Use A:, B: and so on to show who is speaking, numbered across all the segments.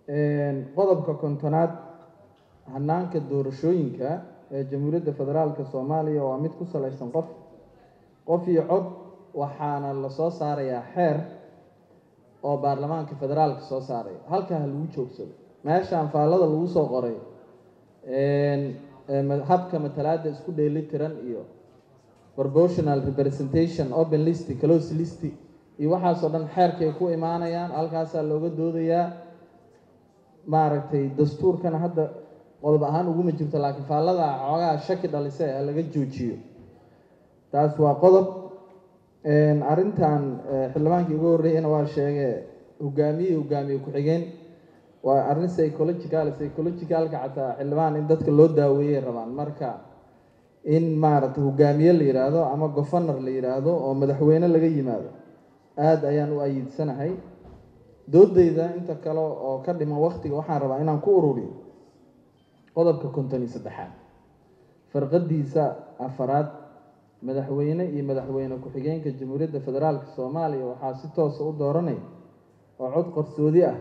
A: qodobka kontonaad hanaanka doorashooyinka ee jamhuuriyadda federaalka soomaaliya waa mid ku salaysan qof qof iyo cod waxaana lasoo saarayaa xeer oo baarlamaanka federaalka soo saaraya halkaa ha lagu joogsado meeshaan faallada lagu soo qoray habka matalaada isku dheeli tiran iyo proportional representation open list close list iyo waxaasoo dhan xeerkay ku imaanayaan halkaasaa looga doodayaa maaragtay dastuurkana hadda qodob ahaan uguma jirto laakiin faallada xoogaa shaki dhalise ha laga joojiyo taas waa qodob arrintan xildhibaankii ugu horreeyana waa sheege hogaamiye hogaamiye ku-xigeen waa arrin psychological psychologicalka xataa xildhibaan in dadka loo daaweeyay rabaan marka in maaragtay hogaamiye la yidhaahdo ama governar la yidhaahdo oo madaxweyne laga yimaado aada ayaan u ayiidsanahay doodeyda inta kale oo ka dhiman waktiga waxaan rabaa inaan ku ururiyo qodobka konton iyo saddexaad farqadiisa afaraad madaxweyne iyo madaxweyne ku-xigeenka jamhuuriyadda federaalka soomaaliya waxaa si toosa u dooranaya oo cod qarsoodi ah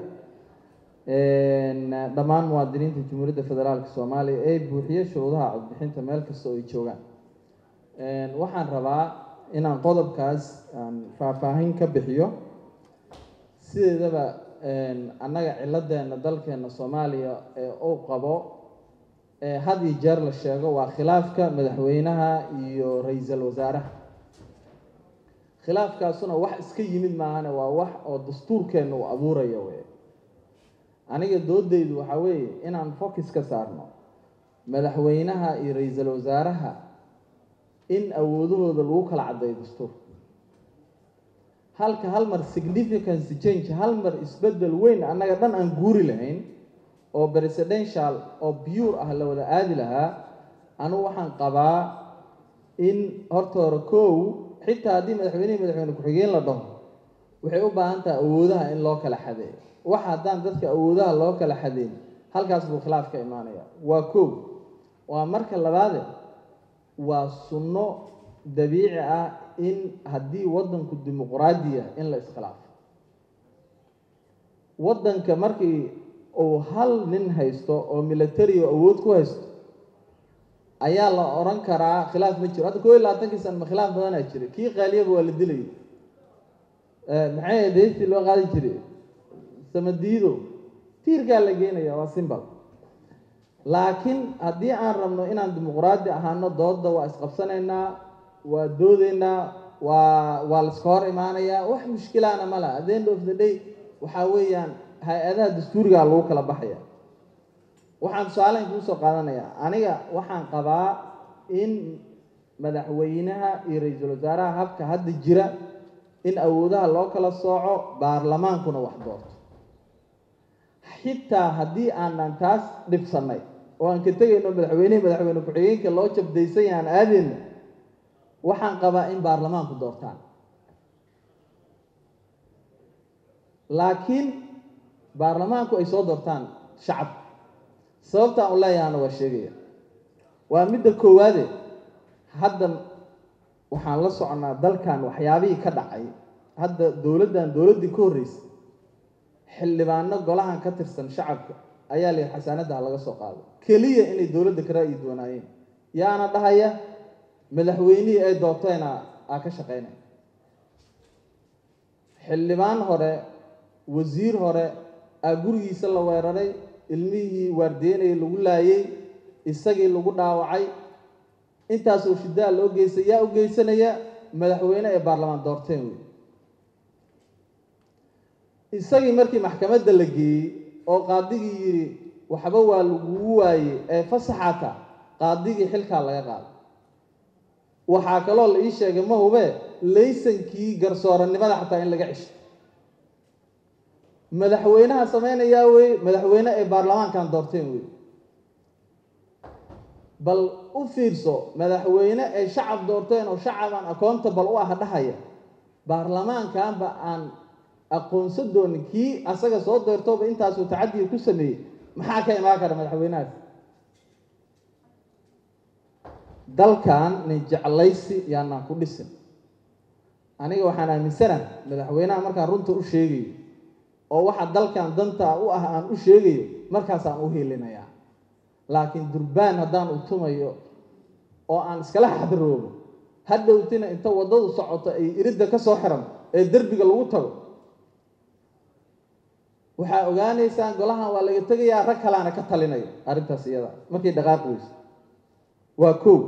A: dhammaan muwaadiniinta jamhuuriyadda federaalka soomaaliya ee buuxiye shuruudaha codbixinta meel kasta oo ay joogaan waxaan rabaa inaan qodobkaas aan faahfaahin ka bixiyo sideedaba annaga ciladeena dalkeena soomaaliya ee uu qabo had iyo jeer la sheego waa khilaafka madaxweynaha iyo ra-iisul wasaaraha khilaafkaasuna wax iska yimid maahane waa wax oo dastuurkeenna uu abuuraya wey aniga doodeydu waxaa weeye inaan focus ka saarno madaxweynaha iyo ra-iisul wasaaraha in awoodahooda lagu kala caddeeyo dastuurka halka hal mar significance change hal mar isbedel weyn annaga dhan aan guuri lahayn oo presidential oo pure ah la wada aadi lahaa anigu waxaan qabaa in horta hore kow xitaa haddii madaxweynihii madaxweyne ku-xigeen la dhaho waxay u baahan tahay awoodaha in loo kala xadeeyo wax haddaan dadka awoodaha loo kala xadeyn halkaas buu khilaaf ka imaanaya waa kow waa marka labaade waa sunno dabiici ah in haddii waddanku dimuqraadi ah in la iskhilaafo waddanka markii uu hal nin haysto oo military oo awood ku haysto ayaa la odhan karaa khilaaf ma jiro hadda koo iyo labaatankii sana ma khilaaf badanaa jira kii qaaliyaba waa la dilayay maxay ahayd heystii loo qaadi jiray samadiido tiirkaa la geenaya waa simbal laakiin haddii aan rabno inaan dimuqraadi ahaano dooda waa isqabsanaynaa waa doodeynaa waa waa laiska hor imaanayaa wax mushkilaana ma laha at the end of the day waxaa weeyaan hay-adaha dastuurigaa lagu kala baxaya waxaan tusaaleyn kuu soo qaadanayaa aniga waxaan qabaa in madaxweynaha iyo ra-iisul wasaaraha habka hadda jira in awoodaha loo kala sooco baarlamaankuna wax doorto xitaa haddii aanan taas dhibsanay oo aan ka tegayno madaxweynihii madaxweyne ku-xigeenka loo jabdaysay aan aadayno waxaan qabaa in baarlamaanku doortaan laakiin baarlamaanku ay soo doortaan shacabka sababtaan u leeyahana waa sheegaya waa midda koowaade hadda waxaan la soconaa dalkan waxyaabihii ka dhacay hadda dowladdan dowladdii ka horreysay xildhibaano golahan ka tirsan shacabka ayaa la yihi xasaanadda ha laga soo qaado keliya inay dowladda ka ra'yi duwanaayeen yaana dhahaya madaxweynihii ay doorteena aa ka shaqeynaya xildhibaan hore wasiir hore aa gurigiisa la weeraray ilmihii waardeynayay lagu laayay isagii lagu dhaawacay intaasoo shidaa loo geystay yaa u geysanaya madaxweyne ee baarlamaan doorteen wey isagii markii maxkamadda la geeyey oo qaadigii yidhi waxba waa lagugu waaye ee fasaxata qaadigii xilkaa laga qaaday waxaa kaloo la ii sheegay ma hube laysankii garsooranimada xataa in laga cesho madaxweynaha sameynayaa wey madaxweyne ay baarlamaankan doorteen wey bal u fiirso madaxweyne ay shacab doorteen oo shacabaan accountable u ah dhahaya baarlamaankanba aan aqoonsan doonin kii asaga soo doortooba intaasuu tacadiga ku sameeyey maxaa ka imaan kara madaxweynahaas dalkan nin jeclaysi yaanaan ku dhisin aniga waxaan aaminsana madaxweynaha markaan runta u sheegayo oo waxa dalkan danta u ah aan u sheegayo markaasaan u hiilinayaa laakiin durbaan haddaan u tumayo oo aan iskala xadiroobo hadhowtina inta waddadu socoto ay iridda ka soo xiran ee derbiga lagu tago waxaa ogaanaysaan golahan waa laga tegayaa rag kalaana ka talinayo arrintaas iyada markay dhaqaaqi weyso waa kow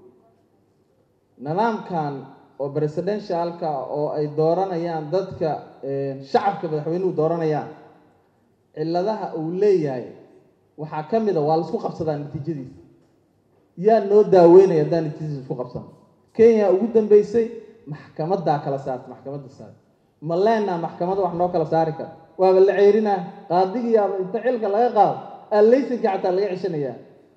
A: nidaamkan oo presidentialka oo ay dooranayaan dadka shacabka madaxweynuhu dooranayaan cilladaha uu leeyahay waxaa ka mid a waa laisku qabsadaa natiijadiisa yaa noo daaweynaya haddaan natiijadiisa isku qabsano kenya ugu dambeysay maxkamadaa kala saarta maxkamadda saar ma leenaa maxkamada wax noo kala saari kara waaba la ceerinaa qaadigiyaaba inta xilka laga qaado allaysanka xataa laga ceshanayaa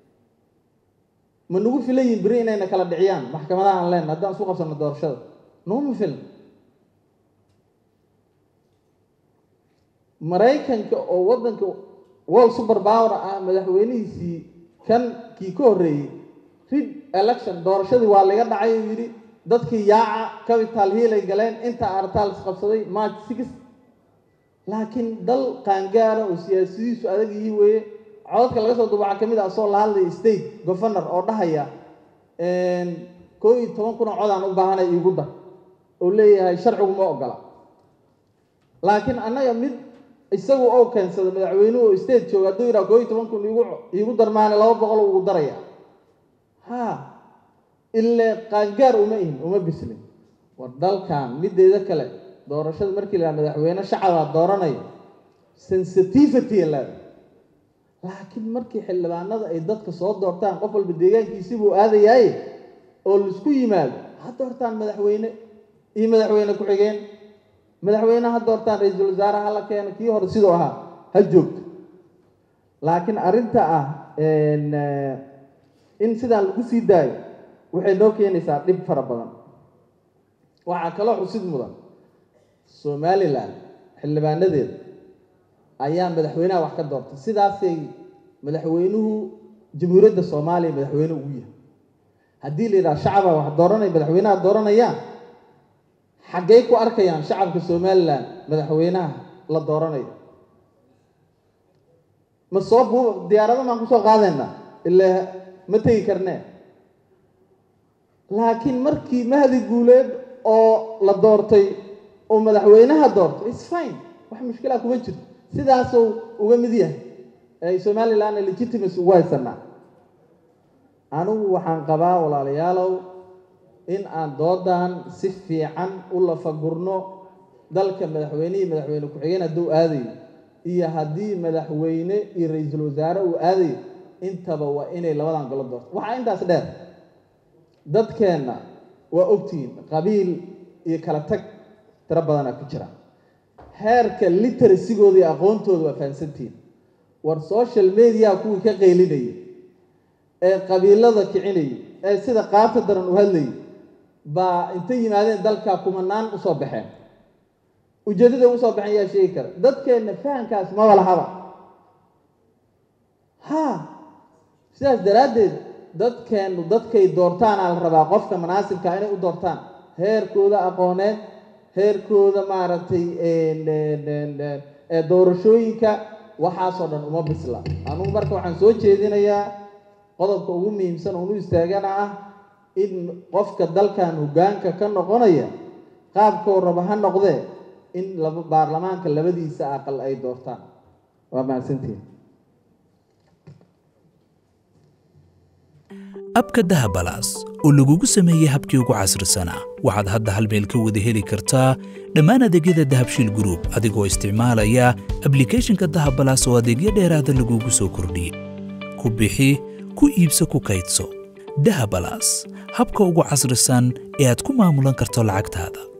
A: ma nagu filan yihin beri inayna kala dhiciyaan maxkamadaha aan leenna haddaan isku qabsano doorashada naguma filan maraykanka oo waddanka world super power ah madaxweynihiisii kan kii ka horreeyey rid election doorashadii waa laga dhacay uu yidhi dadkii yaaca capital hill ay galeen inta artaal isqabsaday march six laakiin dal qaangaara oo siyaasadiisu adag yihi weeye codadka laga soo duba waxaa ka mid ah asoo la hadlaya state governor oo dhahaya koo iyo toban kun oo codaan u baahanay iigu dar oo leeyahay sharcigu ma ogola laakiin annaga mid isagu oo keensada madaxweynuhu oo state jooga hadduu yidhaha koo iyo toban kun iigu iigu darmaane laba boqol ugu daraya ha ile qaangaar uma ihin uma bislin war dalkan mideeda kale doorashada markii la madaxweyne shacabaa dooranayo sensitivity leeda laakiin markii xildhibaanada ay dadka soo doortaan qof walba deegaankiisi buu aadayaaye oo laisku yimaado ha doortaan madaxweyne iyo madaxweyne ku-xigeen madaxweyne ha doortaan ra-iisul wasaare ha la keeno kii hore siduu ahaa ha joogto laakiin arrinta ah in sidaan lagu sii daayo waxay noo keenaysaa dhib fara badan waxaa kaloo xusid mudan somalilan xildhibaanadeeda ayaa madaxweynaha wax ka doortay sidaasay madaxweynuhu jamhuuriyadda soomaaliya madaxweyne ugu yahay haddii la yidhaha shacabaa wax dooranaya madaxweynaha dooranayaan xaggey ku arkayaan shacabka somalilan madaxweynaha la dooranayo ma soo bu diyaarada maan kusoo qaadayna ilaa ma tegi karnee laakiin markii mahdi guuleed oo la doortay oo madaxweynaha doortay its fine wax mushkilaa kuma jirto sidaasuu uga mid yahay ay somalilan legitimacy ugu haysanaa anigu waxaan qabaa walaalayaalow in aan doodan si fiican u lafagurno dalka madaxweynihii madaxweyne ku-xigeen hadduu aadayo iyo haddii madaxweyne iyo ra-iisul wasaare uu aadayo intaba waa inay labadan golo doorto waxaa intaas dheer dadkeenna waa ogtihiin qabiil iyo kala tag tiro badanaa ku jira heerka literasigooda iyo aqoontooda waa fahansantihiin war social media kuwii ka qaylinayay ee qabiilada kicinayay ee sida qaabta daran u hadlayay baa intay yimaadeen dalka kumanaan usoo baxeen ujeeddada usoo baxeen yaa sheegi kara dadkeenna fahamkaas maba lahaba ha sidaas daraaddeed dadkeennu dadkay doortaanaa la rabaa qofka manaasibka inay u doortaan heerkooda aqooneed heerkooda maaragtay doorashooyinka waxaasoo dhan uma bisla anugu marka waxaan soo jeedinayaa qodobka ugu muhiimsan oonu istaagana ah in qofka dalkan hoggaanka ka noqonaya qaabkoo raba ha noqdee in laba baarlamaanka labadiisa aqal ay doortaan waa mahadsantihin
B: abka dahabalaas oo lagugu sameeyey habkii ugu casrisanaa waxaad hadda hal meel ka wada heli kartaa dhammaan adeegyada dahabshiil gruub adigoo isticmaalaya ablikhethonka dahabalaas oo adeegyo dheeraada lagugu soo kordhiyey ku bixi ku iibso ku kaydso dahabalaas habka ugu casrisan ee aad ku maamulan karto lacagtaada